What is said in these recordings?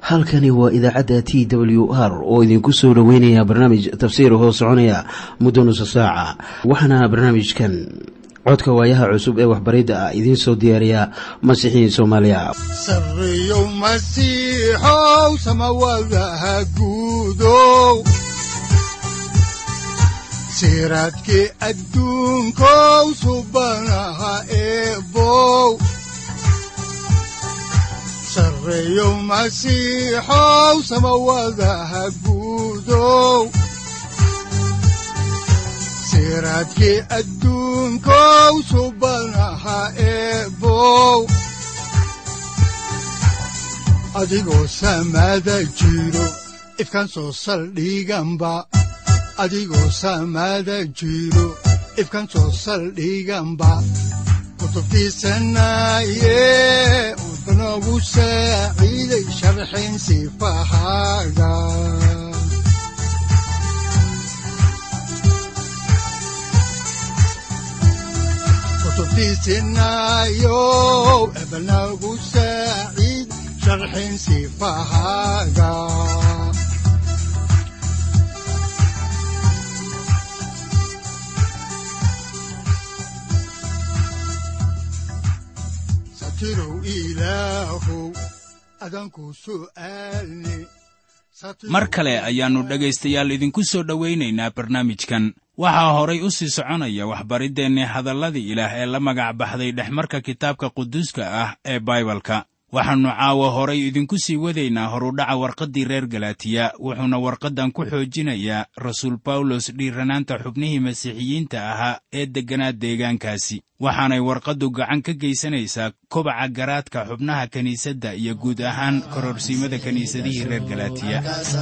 halkani waa idaacadda t w r oo idinku soo dhoweynaya barnaamij tafsiir hoo soconaya muddo nusa saaca waxaana barnaamijkan codka waayaha cusub ee waxbaridda ah idiin soo diyaariya masiixiin soomaaliya sareyow masiixow samawadaha guudow siraadkii adduunkow subanaha eebow sareyow masiixow samawadaha guudow siraadkii adduunkow subanaha eebow adigoo samada jiro ifkan soo saldhiganba adigoo samada jiro ifkan soo saldhiganba kutubtiisanaye udanogu saaciiday sharxin sifahaaga kutubtiisinayow ebanagu saaciid sharxin sifahaaga satirow ilaahow adanku su'aalni mar kale ayaannu dhegaystayaal idinku soo dhowaynaynaa barnaamijkan waxaa horay u sii soconaya waxbariddeenni hadalladii ilaah ee la magac baxday dhexmarka kitaabka quduuska ah ee baibalka waxaannu caawa horay idinku sii wadaynaa horudhaca warqaddii reer galatiya wuxuuna warqaddan ku xoojinayaa rasuul bawlos dhiiranaanta xubnihii masiixiyiinta ahaa ee degganaa deegaankaasi waxaanay warqaddu gacan ka geysanaysaa kobaca garaadka xubnaha kiniisadda iyo guud ahaan kororsiimada kiniisadihii reer galatiya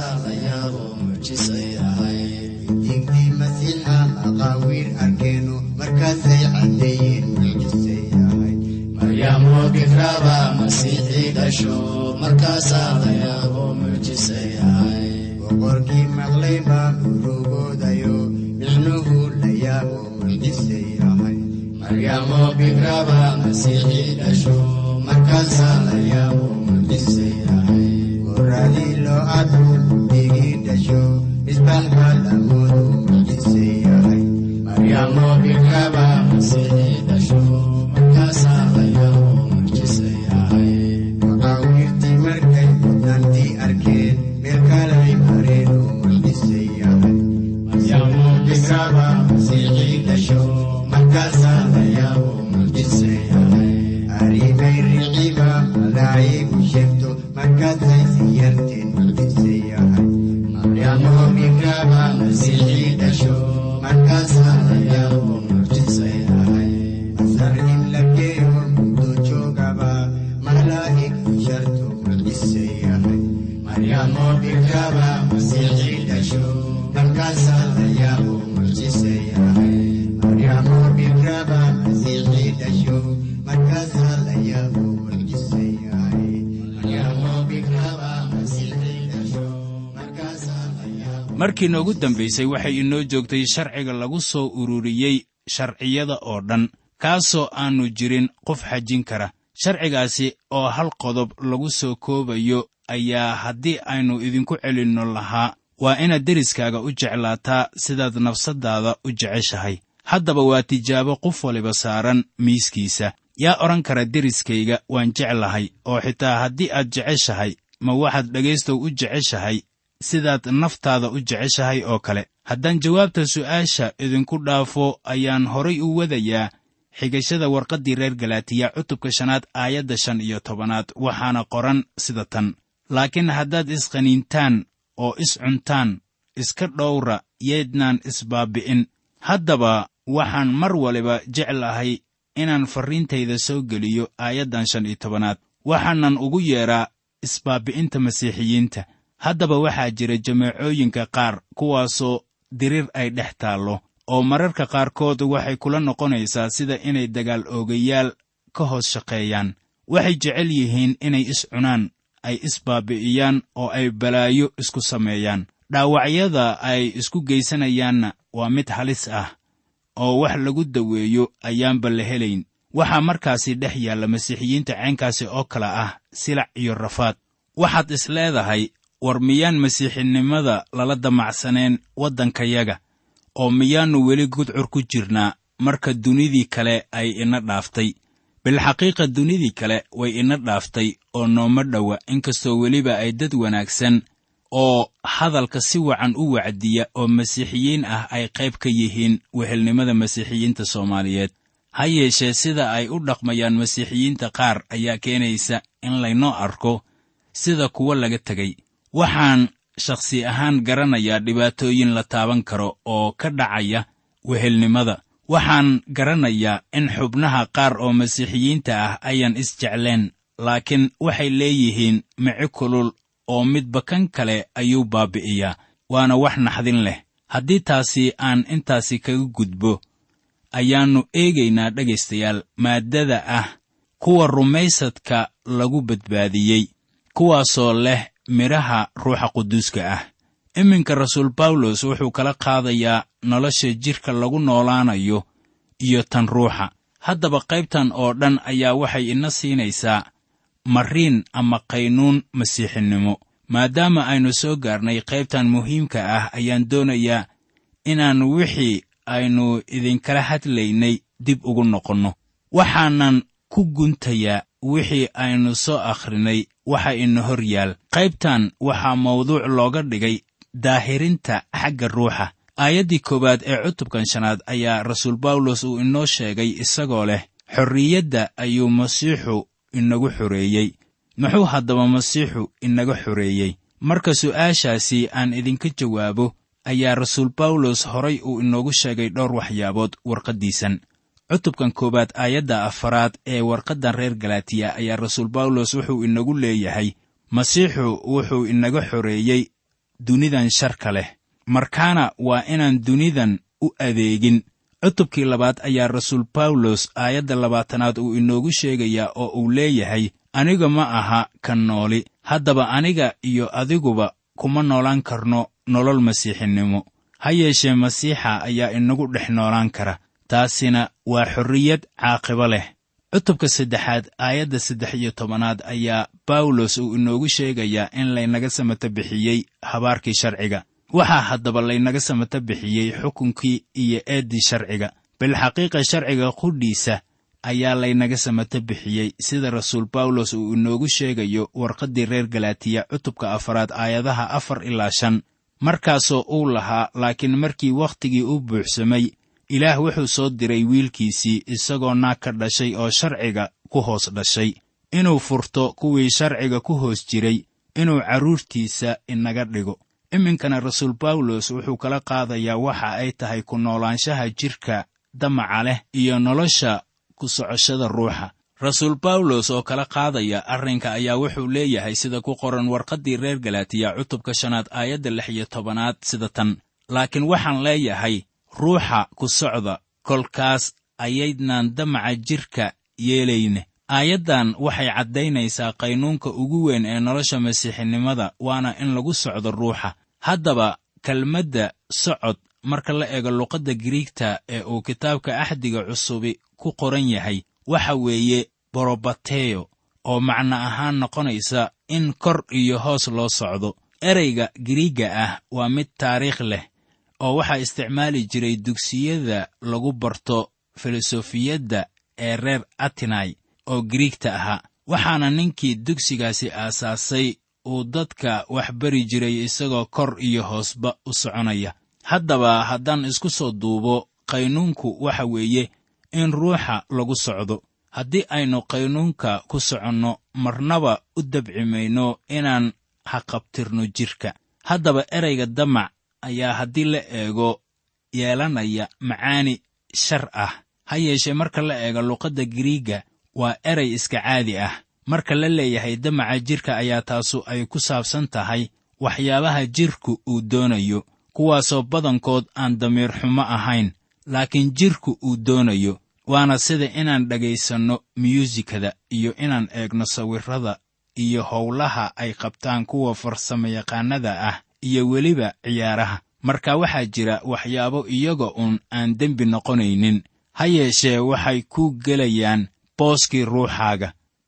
maryaamo bikraba masiixii dhasho markaasaa la yaabo mucjisa yahay boqorkii maqlay baa urugoodayo micnuhu la yaabo mucjisa yahay maryaamo bikraba masiixii dhasho markaasaa la yaabo mucjisa yahay goradii loo adu digii dhasho misbax baa lamoodu mucjisa yahay maryaamo bikraba masiixii dhasho maqaawiirtii markay mudnaantii arkeen meel kalay mareen oo mucjisa yahay maryaamo bikraba masiixii dhasho markaasaa la yaabo mucjisa yahay arrimay riciba malaa'igu sheegto markaasay siyarteen mucjisa yahay maryaamo bikraba masiixii dhasho markaasaa la yaabo mucjisa yahay masarhim la geeyo muddo joogaba malaa'ig sharto mucjisa yahay maryaamo bikraba masiixii dhasho markaasaa la yaabo mucjisa yahay maryaamo bikraba masiixii dhasho markaasaa la yaabo mucjisa yahay maryaamo bikraba masiixii dhasho markaasaa la yaabo markii noogu dambaysay waxay inoo joogtay sharciga lagu soo ururiyey sharciyada oo dhan kaasoo aannu jirin qof xajin kara sharcigaasi oo hal qodob lagu soo koobayo ayaa haddii aynu idinku celinno lahaa waa inaad deriskaaga u jeclaataa sidaad nafsaddaada u jeceshahay haddaba waa tijaabo qof waliba saaran miiskiisa yaa odhan kara deriskayga waan jeclahay oo xitaa haddii aad jeceshahay ma waxaad dhegaystow u jeceshahay sidaad naftaada u jeceshahay oo kale haddaan jawaabta su'aasha idinku dhaafo ayaan horay u wadayaa xigashada warqaddii reer galaatiya cutubka shanaad aayadda shan iyo tobanaad waxaana qoran sida tan laakiin haddaad isqaniintaan oo iscuntaan iska dhowra yeednaan isbaabbi'in haddaba waxaan mar waliba jeclahay inaan farriintayda soo geliyo aayaddan shan iyo tobanaad waxaanan ugu yeedhaa isbaabbi'inta masiixiyiinta haddaba waxaa jira jameecooyinka qaar kuwaasoo diriir ay dhex taallo oo mararka qaarkood waxay kula noqonaysaa sida inay dagaal oogayaal ka hoos shaqeeyaan waxay jecel yihiin inay is cunaan ay isbaabi'iyaan oo ay balaayo isku sameeyaan dhaawacyada ay isku geysanayaanna waa mid halis ah oo wax lagu daweeyo ayaanba la helayn waxaa markaasi dhex yaalla masiixiyiinta ceenkaasi oo kale ah silac iyo rafaad waxaad is leedahay war miyaan masiixinimada lala damacsaneen waddankayaga oo miyaannu weli gudcur ku jirnaa marka dunidii kale ay ina dhaaftay bilxaqiiqa dunidii kale way ina dhaaftay oo nooma dhowa inkastoo weliba ay dad wanaagsan oo hadalka si wacan u wacdiya oo masiixiyiin ah ay qayb ka yihiin wehelnimada masiixiyiinta soomaaliyeed ha yeeshee sida ay u dhaqmayaan masiixiyiinta qaar ayaa keenaysa in laynoo arko sida kuwo laga tegay waxaan shakhsi ahaan garanayaa dhibaatooyin la taaban karo oo ka dhacaya wehelnimada waxaan garanayaa in xubnaha qaar oo masiixiyiinta ah ayaan isjecleen laakiin waxay leeyihiin mici kulul oo midba kan kale ayuu baabi'iyaa waana wax naxdin leh haddii taasi aan intaasi kaga gudbo ayaannu eegaynaa dhegaystayaal maaddada ah kuwa rumaysadka lagu badbaadiyey kuwaasoo leh midhaha ruuxa quduuska ah iminka rasuul bawlos wuxuu kala qaadayaa nolosha jidhka lagu noolaanayo iyo tan ruuxa haddaba qaybtan oo dhan ayaa waxay ina siinaysaa mariin ama qaynuun masiixinimo maadaama aynu soo gaarnay qaybtan muhiimka ah ayaan doonayaa inaan wixii aynu idinkala hadlaynay dib ugu noqonno waxaanan ku guntayaa wixii aynu soo akhrinay waxa ina hor yaal qaybtan waxaa mawduuc looga dhigay daahirinta xagga ruuxa aayaddii koowaad ee cutubkan shanaad ayaa rasuul bawlos uu inoo sheegay isagoo leh xorriyadda ayuu masiixu inagu xoreeyey muxuu haddaba masiixu inaga xoreeyey marka su'aashaasi aan idinka jawaabo ayaa rasuul bawlos horay uu inoogu sheegay dhowr waxyaabood warqaddiisan cutubkan koowaad aayadda afaraad ee warqaddan reer galatiya ayaa rasuul bawlos wuxuu inagu leeyahay masiixu wuxuu inaga xoreeyey dunidan sharka leh markaana waa inaan dunidan u adeegin cutubkii labaad ayaa rasuul bawlos aayadda labaatanaad uu inoogu sheegayaa oo uu leeyahay aniga ma aha kan nooli haddaba aniga iyo adiguba kuma noolaan karno nolol masiixinimo ha yeeshee masiixa ayaa inagu dhex noolaan kara taasina waa xorriyad caaqibo leh cutubka saddexaad aayadda saddex iyo tobanaad ayaa bawlos uu inoogu sheegayaa in laynaga samata bixiyey habaarkii sharciga waxaa haddaba laynaga samata bixiyey xukunkii iyo eeddii sharciga bilxaqiiqa sharciga qudhiisa ayaa laynaga samata bixiyey sida rasuul bawlos uu inoogu sheegayo warqaddii reer galatiya cutubka afaraad aayadaha afar ilaa shan markaasoo uu lahaa laakiin markii wakhtigii u buuxsamay ilaah wuxuu soo diray wiilkiisii isagoo naag ka dhashay oo sharciga ku hoos dhashay inuu furto kuwii sharciga ku hoos jiray inuu carruurtiisa inaga dhigo iminkana rasuul bawlos wuxuu kala qaadayaa waxa ay tahay ku noolaanshaha jidhka damaca leh iyo nolosha ku socoshada ruuxa rasuul bawlos oo kala qaadaya arrinka ayaa wuxuu leeyahay sida ku qoran warqaddii reer galatiya cutubka shanaad aayadda lix iyo tobanaad sida tan laakiin waxaan leeyahay ruuxa ku socda kolkaas ayaydnaan damaca jidhka yeelayne aayaddan waxay caddaynaysaa qaynuunka ugu weyn ee nolosha masiixinimada waana in lagu socdo ruuxa haddaba kelmadda socod marka la eego luqadda giriigta ee uu kitaabka axdiga cusubi ku qoran yahay waxa weeye borobateyo oo macno ahaan noqonaysa in kor iyo hoos loo socdo ereyga giriigga ah waa mid taariikh leh oo waxaa isticmaali jiray dugsiyada lagu barto filosofiyadda ee reer atinai oo giriigta ahaa waxaana ninkii dugsigaasi aasaasay uu dadka wax bari jiray isagoo kor iyo hoosba u soconaya haddaba haddaan isku soo duubo qaynuunku waxa weeye in ruuxa lagu socdo haddii aynu qaynuunka ku soconno marnaba u dabci mayno inaan haqabtirno jidhka haddaba ereyga damac ayaa haddii la eego yeelanaya macaani shar ah ha yeeshee marka la eego luqadda giriigga waa erey iska caadi ah marka la leeyahay damaca jidhka ayaa taasu ay ku saabsan tahay waxyaabaha jidhku uu doonayo kuwaasoo badankood aan damiir xumo ahayn laakiin jidhku uu doonayo waana sida inaan dhegaysanno myuusikada iyo inaan eegno sawirrada iyo howlaha ay qabtaan kuwa farsamayaqaannada ah iyo weliba ciyaaraha marka waxaa jira waxyaabo iyaga uun aan dembi noqonaynin ha yeeshee waxay ku gelayaan booskii ruuxaaga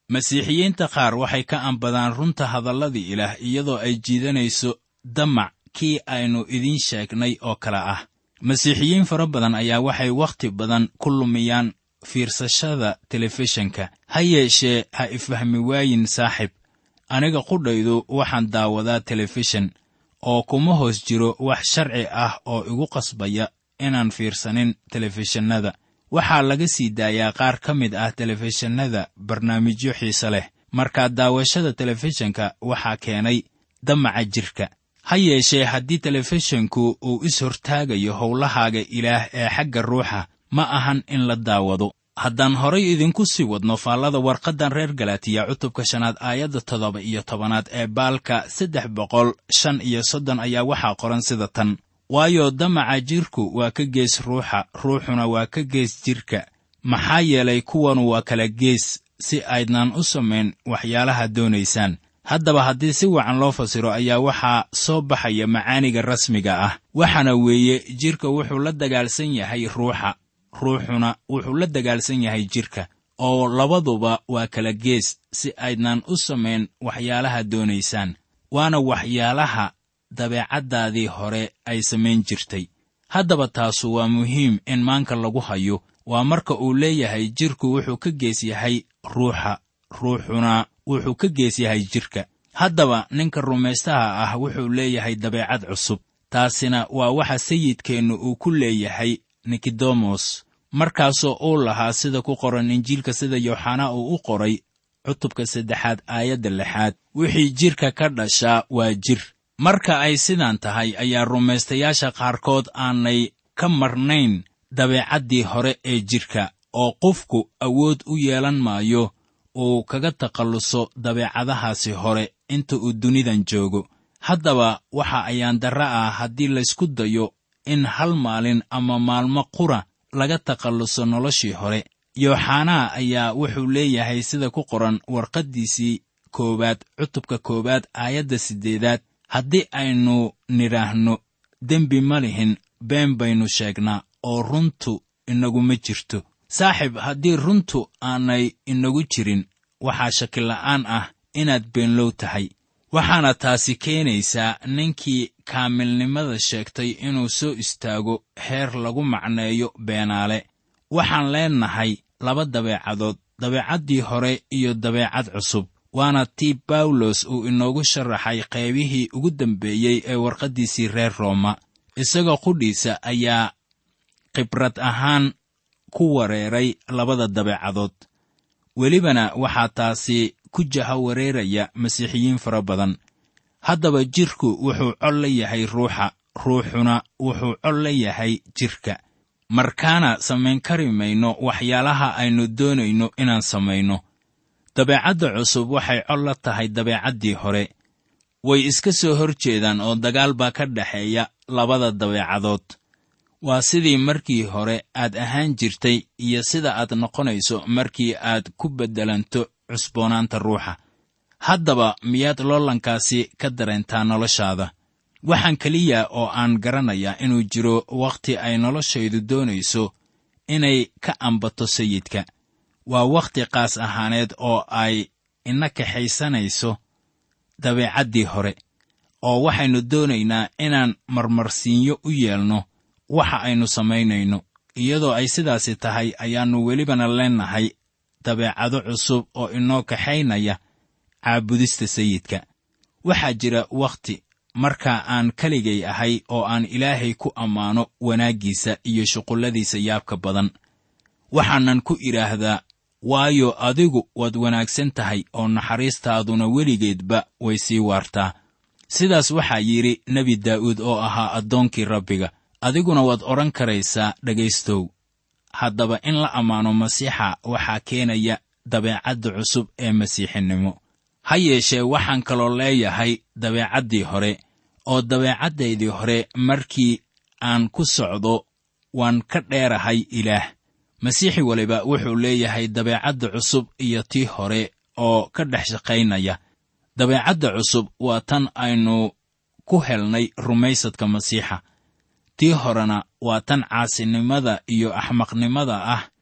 masiixiyiinta qaar waxay ka ambadaan runta hadalladii ilaah iyadoo ay jiidanayso damac kii aynu idiin sheegnay oo kale ah masiixiyiin fara badan ayaa waxay wakhti badan ku lumiyaan fiirsashada telefishinka ha yeeshee ha ifahmi waayin saaxib aniga qudhaydu waxaan daawadaa telefishin oo kuma hoos jiro wax sharci ah oo igu qasbaya inaan fiirsanin telefishinnada waxaa laga sii daayaa qaar ka mid ah telefishinnada barnaamijyo xiise leh markaa daawashada telefishinka waxaa keenay damaca jirka ha yeeshee haddii telefishinku uu is hortaagayo howlahaaga ilaah ee xagga ruuxa ma ahan in la daawado haddaan horay idinku sii wadno faallada warqaddan reer galatiya cutubka shanaad aayadda toddoba iyo tobanaad ee baalka saddex boqol shan iyo soddon ayaa waxaa qoran sida tan waayo damaca jirku waa ka gees ruuxa ruuxuna waa ka gees jirka maxaa yeelay kuwanu waa kala gees si aydnaan u samayn waxyaalaha doonaysaan haddaba haddii si wacan loo fasiro ayaa waxaa soo baxaya macaaniga rasmiga ah waxaana weeye jirka wuxuu la dagaalsan yahay ruuxa ruuxuna wuxuu la dagaalsan yahay jirka oo labaduba waa kala gees si aydnaan u samayn waxyaalaha doonaysaan waana waxyaalaha dabeecaddaadii hore ay samayn jirtay haddaba taasu waa muhiim in maanka lagu hayo waa marka uu leeyahay jirku wuxuu ka gees yahay ruuxa ruuxuna wuxuu ka gees yahay jirka haddaba ninka rumaystaha ah wuxuu leeyahay dabeecad cusub taasina waa waxa sayidkeennu uu ku leeyahay nikodemos markaasoo uu lahaa sida ku qoran injiilka sida yooxanaa uu u qoray cutubka saddexaad aayadda lixaad wixii jidhka ka dhashaa waa jir marka ay sidaan tahay ayaa rumaystayaasha qaarkood aanay ka marnayn dabeecaddii hore ee jidhka oo qofku awood u yeelan maayo uu kaga takhalluso dabeecadahaasi hore inta uu dunidan joogo haddaba waxa ayaan darra ah haddii laysku dayo in hal maalin ama maalmo qura laga takhalluso noloshii hore yooxanaa ayaa wuxuu leeyahay sida ku qoran warqaddiisii koowaad cutubka koowaad aayadda siddeedaad haddii aynu nidhaahno dembi ma lihin been baynu sheegnaa oo runtu inaguma jirto saaxib haddii runtu aanay inagu jirin waxaa shakila'aan ah inaad beenlow tahay waxaana taasi keenaysaa ninkii kaamilnimada sheegtay inuu soo istaago heer lagu macneeyo beenaale waxaan leennahay laba dabeecadood dabeecaddii hore iyo dabeecad cusub waana tii bawlos uu inoogu sharaxay qaybihii ugu dambeeyey ee warqaddiisii reer rooma isagoo qudhiisa ayaa khibrad ahaan ku wareeray labada dabeecadood welibana waxaa taasi ku jaha wareeraya masiixiyiin fara badan haddaba jidhku wuxuu col la yahay ruuxa ruuxuna wuxuu col la yahay jidhka markaana samayn kari mayno waxyaalaha aynu doonayno inaan samayno dabeecadda cusub waxay col la tahay dabeecaddii hore way iska soo hor jeedaan oo dagaal baa ka dhexeeya labada dabeecadood waa sidii markii hore aad ahaan jirtay iyo sida aad noqonayso markii aad ku beddelanto cusboonaanta ruuxa haddaba miyaad loolankaasi ka dareentaa noloshaada waxaan keliya oo aan garanayaa inuu jiro wakhti ay noloshaydu doonayso inay ka ambato sayidka waa wakhti qaas ahaaneed oo ay ina kaxaysanayso dabeecaddii hore oo waxaynu doonaynaa inaan marmarsiinyo u yeelno waxa aynu samaynayno iyadoo ay sidaasi tahay ayaannu welibana leennahay dabeecado cusub oo inoo kaxaynaya caabudista sayidka waxaa jira wakhti marka aan keligay ahay oo aan ilaahay ku ammaano wanaaggiisa iyo shuqulladiisa yaabka badan waxaanan ku idhaahdaa waayo adigu waad wanaagsan tahay oo naxariistaaduna weligeedba way sii waartaa sidaas waxaa yidhi nebi daa'uud oo ahaa addoonkii rabbiga adiguna waad odhan karaysaa dhegaystow haddaba in la ammaano masiixa waxaa keenaya dabeecadda cusub ee masiixinimo ha yeeshee waxaan kaloo leeyahay dabeecaddii hore oo dabeecaddaydii hore markii aan ku socdo waan ka dheerahay ilaah masiixi waliba wuxuu leeyahay dabeecadda cusub iyo tii hore oo ka dhex shaqaynaya dabeecadda cusub waa tan aynu ku helnay rumaysadka masiixa tii horena waa tan caasinimada iyo axmaqnimada ah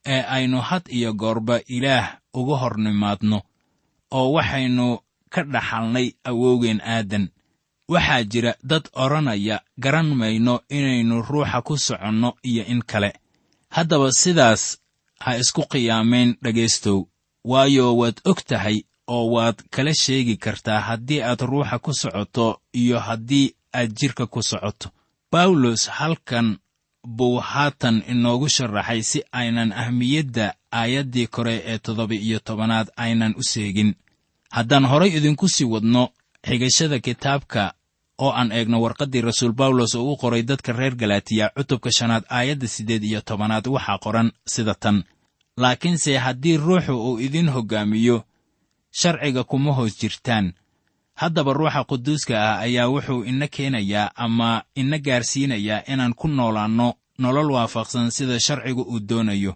ee aynu had iyo goorba ilaah uga hor nimaadno oo waxaynu ka dhaxalnay awowgeen aadan waxaa jira dad odhanaya garan mayno inaynu ruuxa ku soconno iyo in kale haddaba sidaas ha isku qiyaamayn dhegaystow waayo waad og tahay oo waad kala sheegi kartaa haddii aad ruuxa ku socoto iyo haddii aad jidhka ku socoto bawlos halkan buu haatan inoogu sharaxay si aynan ahmiyadda aayaddii kore ee toddoba-iyo tobanaad aynan u seegin haddaan horay idinku sii wadno xigashada kitaabka oo aan eegno warqaddii rasuul bawlos oo u qoray dadka reer galaatiya cutubka shanaad aayadda siddeed iyo tobanaad waxaa qoran sida tan laakiinse haddii ruuxu uu idin hoggaamiyo sharciga kuma hoos jirtaan haddaba ruuxa quduuska ah ayaa wuxuu ina keenayaa ama ina gaarsiinayaa inaan ku noolaanno nolol waafaqsan sida sharcigu uu doonayo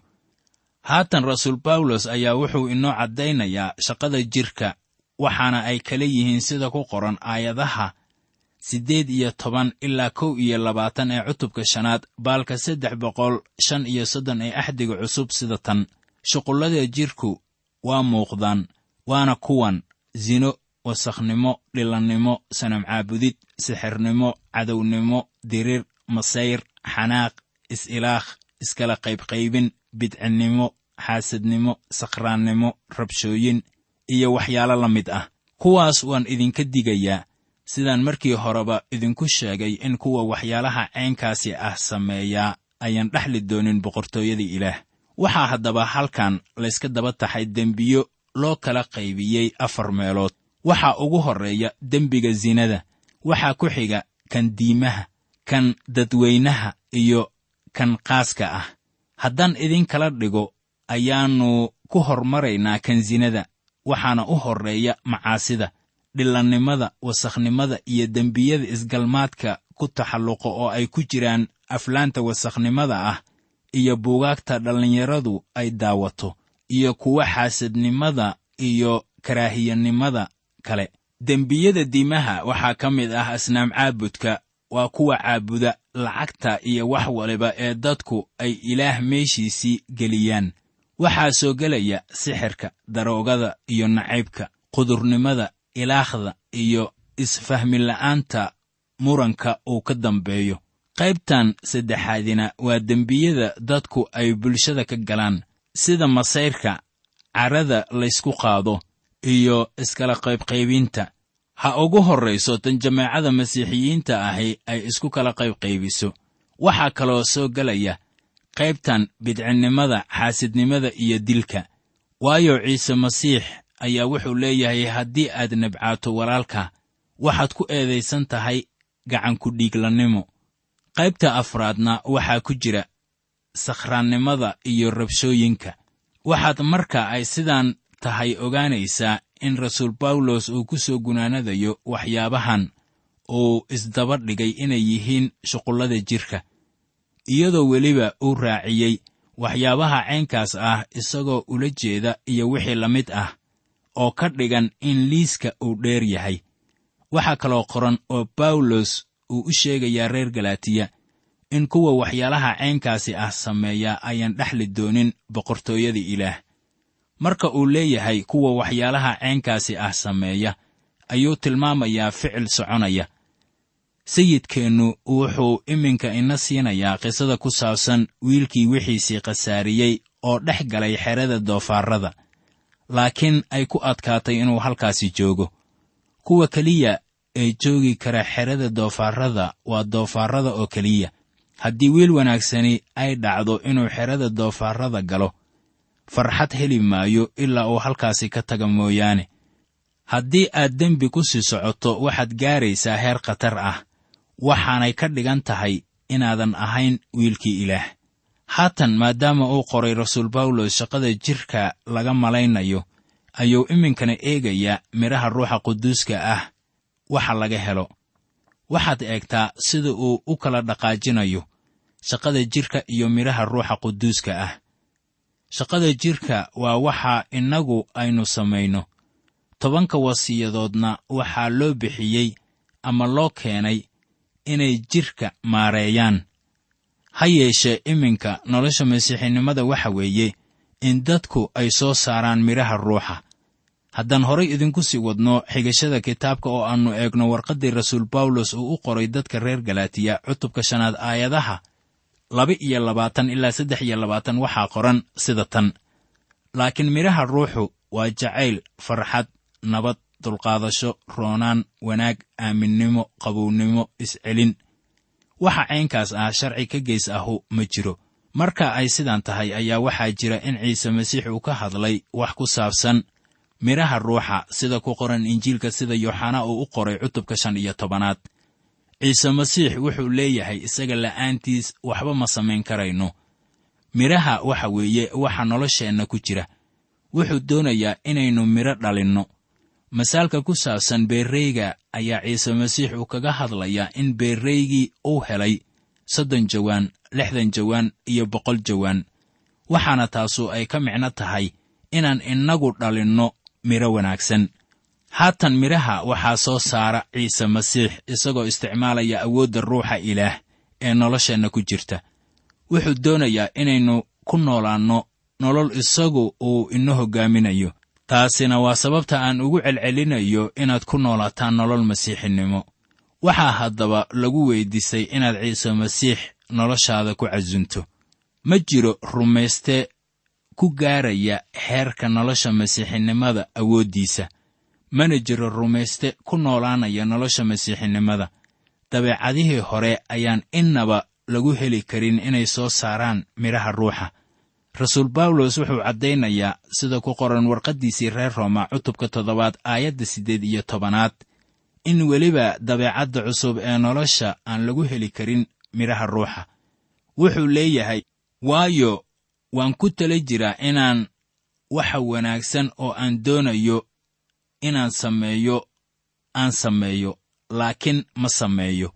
haatan rasuul bawlos ayaa wuxuu inoo caddaynayaa shaqada jidhka waxaana ay kala yihiin sida ku qoran aayadaha siddeed iyo toban ilaa kow iyo labaatan ee cutubka shanaad baalka saddex boqol shan iyo soddon ee axdiga cusub sida tan shuqullada jidhku waa muuqdaan waana kuwan sino wasakhnimo dhilannimo sanam caabudid sixirnimo cadownimo dirir masayr xanaaq is-ilaakh iskala qaybqaybin bidcinnimo xaasadnimo sakhraannimo rabshooyin iyo waxyaalo la mid ah kuwaas waan idinka digayaa sidaan markii horeba idinku sheegay in kuwa waxyaalaha caynkaasi ah sameeyaa ayaan dhexli doonin boqortooyada ilaah waxaa haddaba halkan layska daba taxay dembiyo loo kala qaybiyey afar meelood waxaa ugu horreeya dembiga sinada waxaa ku xiga kan diimaha kan dadweynaha iyo kan qaaska ah haddaan idinkala dhigo ayaannu ku hormaraynaa kan sinada waxaana u horreeya macaasida dhillannimada wasakhnimada iyo dembiyada isgalmaadka ku taxalluqa oo ay ku jiraan aflaanta wasakhnimada ah iyo buugaagta dhallinyaradu ay daawato iyo kuwa xaasadnimada iyo karaahiyanimada kale dembiyada diimaha waxaa ka mid ah asnaam caabudka waa kuwa caabuda lacagta iyo wax waliba ee dadku ay ilaah meeshiisii geliyaan waxaa soo gelaya sixirka daroogada iyo nacaybka qudurnimada ilaakhda iyo isfahmila'aanta muranka uu ka dambeeyo qaybtan saddexaadina waa dembiyada dadku ay bulshada ka galaan sida masayrka carrada laysku qaado iyo iskala qaybqaybinta ha ugu horrayso tan jameecada masiixiyiinta ahi ay isku kala qaybqaybiso waxaa kaloo soo gelaya qaybtan bidcinnimada xaasidnimada iyo dilka waayo ciise masiix ayaa wuxuu leeyahay haddii aad nabcaato walaalka waxaad ku eedaysan tahay gacanku dhiiglannimo qaybta afraadna waxaa ku jira sakhraannimada iyo rabshooyinka waxaad marka ay sidaan tahay ogaanaysaa in rasuul bawlos uu ku soo gunaanadayo waxyaabahan uu isdaba dhigay inay yihiin shuqullada jidhka iyadoo weliba uu raaciyey waxyaabaha caynkaas ah isagoo ula jeeda iyo wixii la mid ah oo ka dhigan in liiska uu dheer yahay waxaa kaloo qoran oo bawlos uu u sheegayaa reer galaatiya in kuwa waxyaalaha caynkaasi ah sameeya ayaan dhexli doonin boqortooyada ilaah marka uu leeyahay kuwa waxyaalaha caynkaasi ah sameeya ayuu tilmaamayaa ficil soconaya sayidkeennu wuxuu iminka ina siinayaa qisada ku saabsan wiilkii wixiisii khasaariyey oo dhex galay xerada doofaarrada laakiin ay ku adkaatay inuu halkaasi joogo kuwa keliya ee joogi kara xerada doofaarrada waa doofaarrada oo keliya haddii wiil wanaagsani ay dhacdo inuu xerada doofaarrada galo farxad heli maayo ilaa uu halkaasi ka taga mooyaane haddii aad dembi ku sii socoto waxaad gaaraysaa heer khatar ah waxaanay ka dhigan tahay inaadan ahayn wiilkii ilaah haatan maadaama uu qoray rasuul bawlos shaqada jidhka laga malaynayo ayuu iminkana eegayaa midhaha ruuxa quduuska ah waxa laga helo waxaad eegtaa sida uu u kala dhaqaajinayo shaqada jidhka iyo midhaha ruuxa quduuska ah shaqada jidhka waa waxa innagu aynu samayno tobanka wasiyadoodna waxaa loo bixiyey ama loo keenay inay jidhka maareeyaan ha yeeshee iminka nolosha masiixinimada waxa weeye in dadku ay soo saaraan midhaha ruuxa haddaan horay idinku sii wadno xigashada kitaabka oo aannu eegno warqaddii rasuul bawlos uu u qoray dadka reer galaatiya cutubka shanaad aayadaha laba iyo labaatan ilaa saddex iyo labaatan waxaa qoran sida tan laakiin midhaha ruuxu waa jacayl farxad nabad dulqaadasho roonaan wanaag aaminnimo qabownimo iscelin waxa caynkaas ah sharci ka geys ahu ma jiro marka ay sidan tahay ayaa waxaa jira in ciise masiix uu ka hadlay wax ku saabsan midhaha ruuxa sida ku qoran injiilka sida yooxanaa uu u qoray cutubka shan iyo tobanaad ciise masiix wuxuu leeyahay isaga la'aantiis waxba ma samayn karayno midhaha waxa weeye waxa nolosheenna ku jira wuxuu doonayaa inaynu midho dhalinno masaalka ku saabsan beerreyga ayaa ciise masiix uu kaga hadlayaa in beerreygii uu helay soddon jawaan lixdan jawaan iyo boqol jawaan waxaana taasu ay ka micno tahay inaan innagu dhalinno midho wanaagsan haatan midhaha waxaa soo saara ciise masiix isagoo isticmaalaya awoodda ruuxa ilaah ee nolosheenna ku jirta wuxuu doonayaa inaynu ku noolaanno nolol isagu uu ina hoggaaminayo taasina waa sababta aan ugu celcelinayo inaad ku noolaataan nolol masiixinimo waxaa haddaba lagu weyddiisay inaad ciise masiix noloshaada ku casunto ma jiro rumayste ku gaaraya heerka nolosha masiixinimada awooddiisa mana jiro rumayste ku noolaanaya nolosha masiixinimada dabeecadihii hore ayaan innaba lagu heli karin inay soo saaraan midhaha ruuxa rasuul bawlos wuxuu caddaynayaa sida ku qoran warqaddiisii reer rooma cutubka toddobaad aayadda siddeed iyo tobanaad in weliba dabeecadda cusub ee nolosha aan lagu heli karin midhaha ruuxa wuxuu leeyahay waayo waan ku tala jiraa inaan waxa wanaagsan oo aan doonayo inaan sameeyo aan sameeyo laakiin ma sameeyo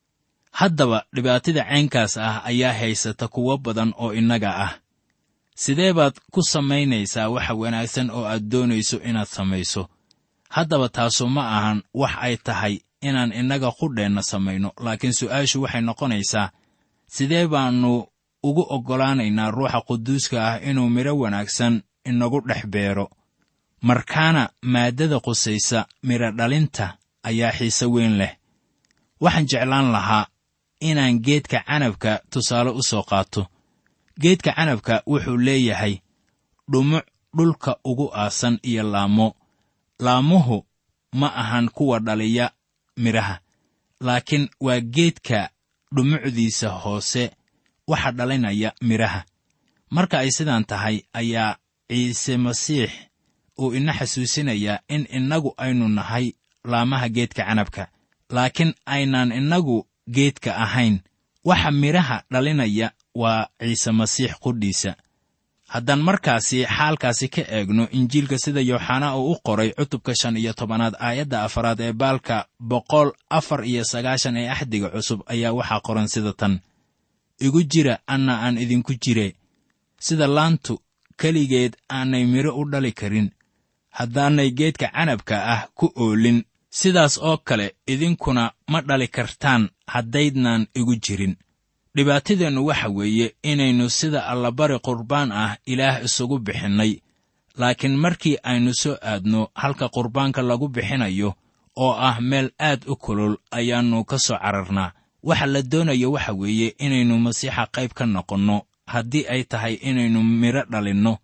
haddaba dhibaatada caynkaas ah ayaa haysata kuwo badan oo innaga ah sidee baad ku samaynaysaa waxa wanaagsan oo aad doonayso inaad samayso haddaba taasu ma ahan wax ay tahay inaan innaga qudheenna samayno laakiin su'aashu waxay noqonaysaa sidee baannu ugu oggolaanaynaa ruuxa quduuska ah inuu midho wanaagsan inagu dhex beero markaana maaddada qusaysa midho dhalinta ayaa xiise weyn leh waxaan jeclaan lahaa inaan geedka canabka tusaale u soo qaato geedka canabka wuxuu leeyahay dhumuc dhulka ugu aasan iyo laamo laamuhu ma ahan kuwa dhaliya midhaha laakiin waa geedka dhumucdiisa hoose waxa dhalinaya midhaha marka ay sidaan tahay ayaa ciise masiix uu ina xasuusinayaa in innagu aynu nahay laamaha geedka canabka laakiin aynaan innagu geedka ahayn waxa midhaha dhalinaya waa ciise masiix qudhiisa haddaan markaasi xaalkaasi ka eegno injiilka sida yooxanaa uu u qoray cutubka shan iyo tobanaad aayadda afaraad ee baalka boqol afar iyo sagaashan ee axdiga cusub ayaa waxaa qoran sida tan igu jira anna aan idinku jire sida laantu keligeed aanay midho u dhali karin haddaanay geedka canabka ah ku oolin sidaas oo kale idinkuna ma dhali kartaan haddaydnaan igu jirin dhibaatadeennu waxa weeye inaynu sida allabari qurbaan ah ilaah isugu bixinnay laakiin markii aynu soo aadno halka qurbaanka lagu bixinayo oo ah meel aad u kulul ayaannu ka soo cararnaa waxa la doonayo waxa weeye inaynu masiixa qayb ka noqonno haddii ay tahay inaynu midho dhalinno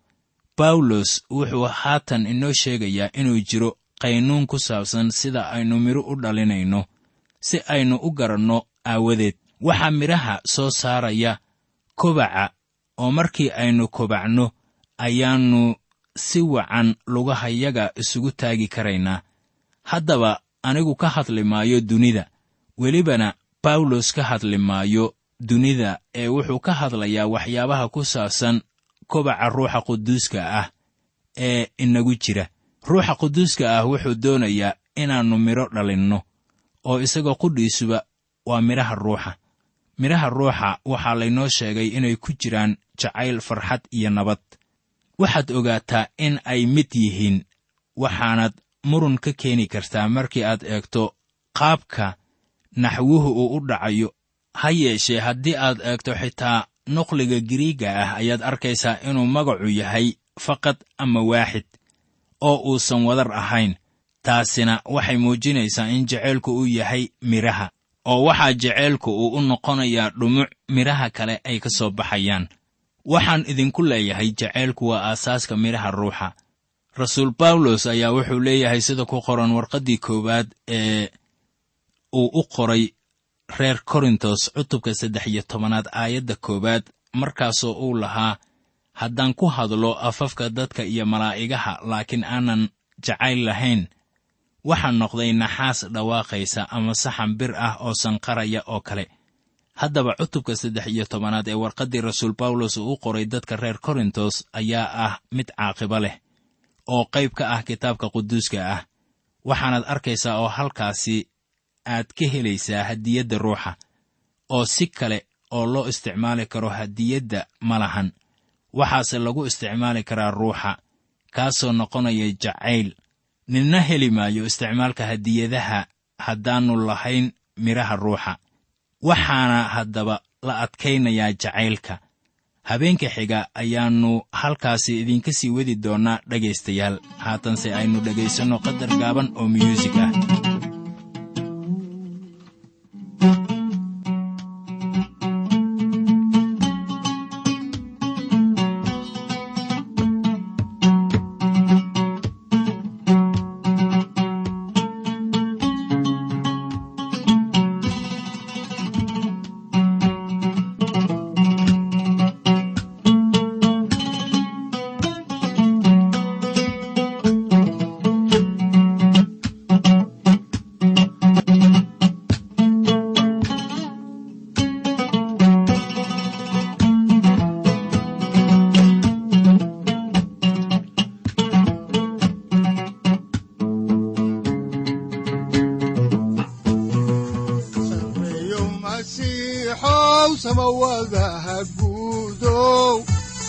bawlos wuxuu haatan inoo sheegayaa inuu jiro qaynuun ku saabsan sida aynu midho u dhalinayno si aynu u garanno aawadeed waxaa midhaha soo saaraya kobaca oo markii aynu kobacno ayaannu si wacan lugahayaga isugu taagi karaynaa haddaba anigu ka hadli maayo dunida welibana bawlos ka hadli maayo dunida ee wuxuu ka hadlayaa waxyaabaha ku saabsan kobaca ruuxa quduuska ah ee inagu jira ruuxa quduuska ah wuxuu doonayaa inaannu midho dhalinno oo isagoo qudhiisuba waa midhaha ruuxa midhaha ruuxa waxaa laynoo sheegay inay ku jiraan jacayl farxad iyo nabad waxaad ogaataa in ay mid yihiin waxaanad murun ka keeni kartaa markii aad eegto qaabka naxwuhu uu u dhacayo ha yeeshee haddii aad eegto xitaa nuqliga giriigga ah ayaad arkaysaa inuu magacu yahay faqad ama waaxid oo uusan wadar ahayn taasina waxay muujinaysaa in jaceylku uu yahay midhaha oo waxaa jaceylku uu u noqonayaa dhumuc midhaha kale ay ka soo baxayaan waxaan idinku leeyahay jaceylku waa aasaaska midhaha ruuxa rasuul bawlos ayaa wuxuu leeyahay sida ku qoran warqaddii koowaad ee uu u qoray reer korintos cutubka saddex iyo tobanaad aayadda koowaad markaasoo uu lahaa haddaan ku hadlo afafka dadka iyo malaa'igaha laakiin aanan jacayl lahayn waxaa noqday naxaas dhawaaqaysa ama saxan bir ah oo sanqaraya oo kale haddaba cutubka saddex iyo tobanaad ee warqaddii rasuul bawlos uu u qoray dadka reer korintos ayaa ah mid caaqibo leh oo qayb ka ah kitaabka quduuska ah waxaanaad arkaysaa oo halkaasi aad ka helaysaa hadiyadda ruuxa oo si kale oo loo isticmaali karo hadiyadda ma lahan waxaase lagu isticmaali karaa ruuxa kaasoo noqonaya jacayl ninna heli maayo isticmaalka hadiyadaha haddaannu lahayn midhaha ruuxa waxaana haddaba la adkaynayaa jacaylka habeenka xiga ayaannu halkaasi idinka sii wadi doonnaa dhegaystayaal haatanse aynu dhegaysanno qadar gaaban oo myuusig ah sareeyo masiixow samawadaha guudow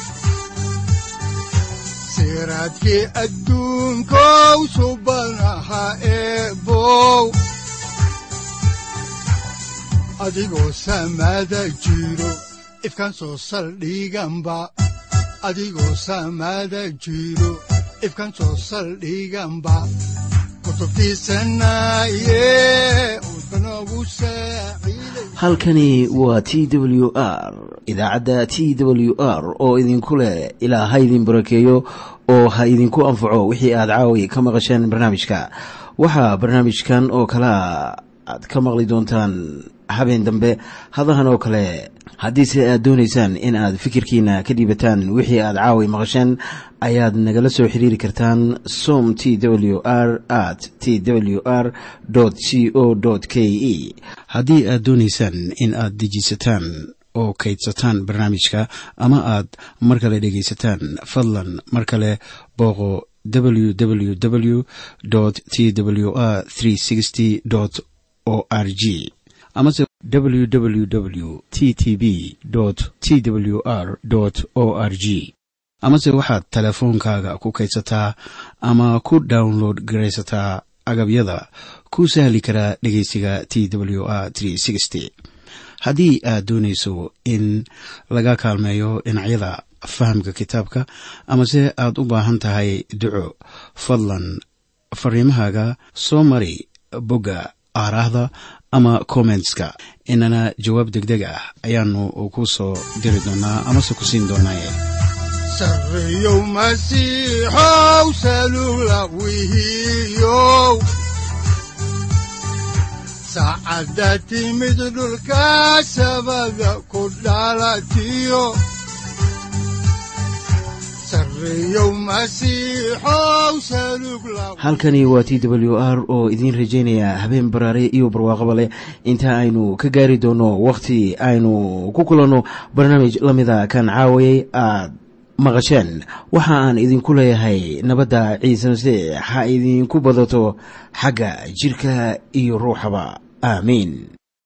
siraadkii adduunkow subanaha eebow adigoo samada jiro ifkan soo saldhiganba adigoo samada jiro ifkan soo saldhiganba kutubtiisanaye udbanogu saaciiday halkani waa t w r idaacadda t w r oo idinku leh ilaa ha idin barakeeyo oo ha idinku anfaco wixii aad caawi ka maqasheen barnaamijka waxaa barnaamijkan oo kalea aad ka maqli doontaan habeen dambe hadahan oo kale haddiise aad doonaysaan in aad fikirkiina ka dhiibataan wixii aad caawi maqasheen ayaad nagala soo xiriiri kartaan som t w r at t w r c o k e haddii aad doonaysaan in aad dejiisataan oo kaydsataan barnaamijka ama aad mar kale dhegaysataan fadlan mar kale booqo www t w r o r g amase www t t b t w r o r g amase waxaad teleefoonkaaga ku kaydsataa ama ku download garaysataa agabyada ku sahli karaa dhegeysiga t w r haddii aad doonayso in laga kaalmeeyo dhinacyada fahamka kitaabka amase aad u baahan tahay duco fadlan fariimahaaga soo mari bogga aaraahda ama kommentska inana jawaab degdeg ah ayaanu ku soo diri doonaa amase ku siin doonaaye sareeyow masiixow salula wihiyow saacadda timid dhulka sabada ku dhalatiyo sareeyow masiixow salug la halkani waa t w r oo idiin rajaynaya habeen baraare iyo barwaaqaba leh inta aynu ka gaari doono wakhti aynu ku kulanno barnaamij la mida kan caawayay aad maqasheen waxa aan idinku leeyahay nabadda ciise masiix ha idinku badato xagga jidhka iyo ruuxaba aamiin